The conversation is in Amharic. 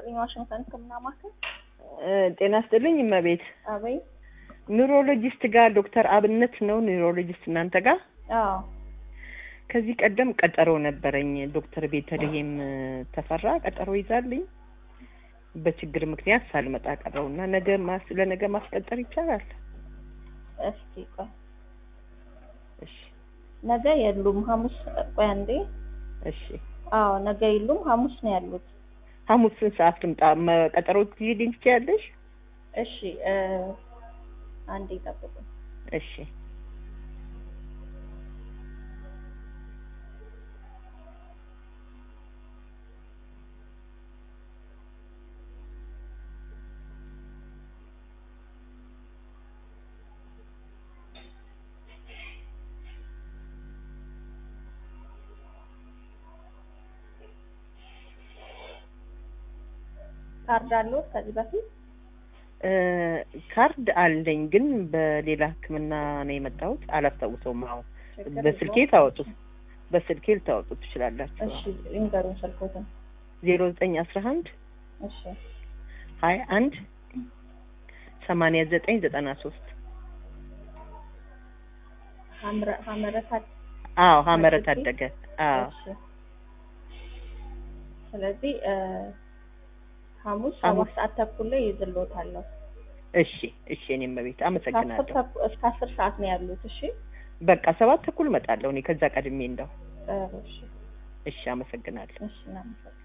ይስጥልኝ። ዋሽንግተን ሕክምና ማዕከል። ጤና ይስጥልኝ እመቤት። አበይ ኒውሮሎጂስት ጋር ዶክተር አብነት ነው ኒውሮሎጂስት እናንተ ጋር? አዎ ከዚህ ቀደም ቀጠሮ ነበረኝ ዶክተር ቤተልሔም ተፈራ ቀጠሮ ይዛልኝ በችግር ምክንያት ሳልመጣ ቀረውና ነገ ማስ ለነገ ማስቀጠር ይቻላል? እስኪ ቆይ እሺ ነገ የሉም። ሐሙስ ቆይ አንዴ። እሺ አዎ ነገ የሉም። ሐሙስ ነው ያሉት። ሐሙስ ስንት ሰዓት ልምጣ? መ- ቀጠሮ ትይልኝ ትችያለሽ? እሺ እ አንዴ ጠብቁኝ። እሺ ካርድ አለዎት ከዚህ በፊት? እ ካርድ አለኝ ግን በሌላ ሕክምና ነው የመጣሁት። አላስታውሰውም። አሁን ችግር በስልኬ የለውም። ታወጡት በስልኬ ልታወጡት ትችላላችሁ። እሺ ይንገሩን ስልኮትን። ዜሮ ዘጠኝ አስራ አንድ እሺ ሀያ አንድ ሰማንያ ዘጠኝ ዘጠና ሶስት ሐምረ ሐመረታት አዎ ሀመረ አድርጌ? ታደገ አዎ እሺ ስለዚህ እ ሐሙስ ሐሙስ። ሰባት ሰዓት ተኩል ላይ ይዝልዎታለሁ። እሺ እሺ እኔም በቤት ከአስር አመሰግናለሁ ተኩል እስከ አስር ሰዓት ነው ያሉት። እሺ በቃ ሰባት ተኩል እመጣለሁ እኔ ከዛ ቀድሜ እንደው ጥሩ እሺ እሺ አመሰግናለሁ እሺ እናመሰግናለን።